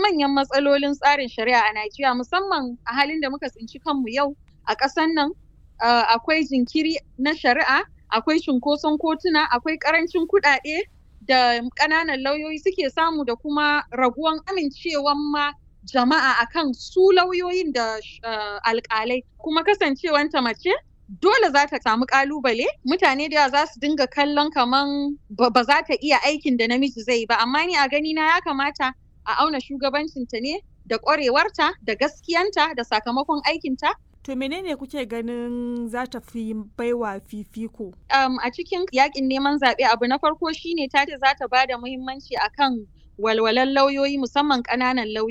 manya-manyan matsalolin tsarin shari'a a Najeriya musamman a halin da muka tsinci kanmu yau a ƙasan nan uh, akwai jinkiri na shari'a, akwai cunkoson kotuna, akwai ƙarancin kuɗaɗe da ƙananan lauyoyi suke samu da kuma raguwan amincewan ma jama'a akan su lauyoyin da uh, alƙalai kuma kasancewanta mace dole za ta samu ƙalubale mutane da yawa za su dinga kallon kaman ba za ta iya aikin da namiji zai ba amma ni a gani na ya kamata a auna shugabancinta ne da ƙwarewarta da gaskiyanta da sakamakon aikinta To menene kuke ganin za ta fi baiwa fifiko? Um, a cikin yakin neman zaɓe abu na farko shine ta ce za ta ba da muhimmanci akan walwalan lauyoyi musamman ƙananan lauyoyi.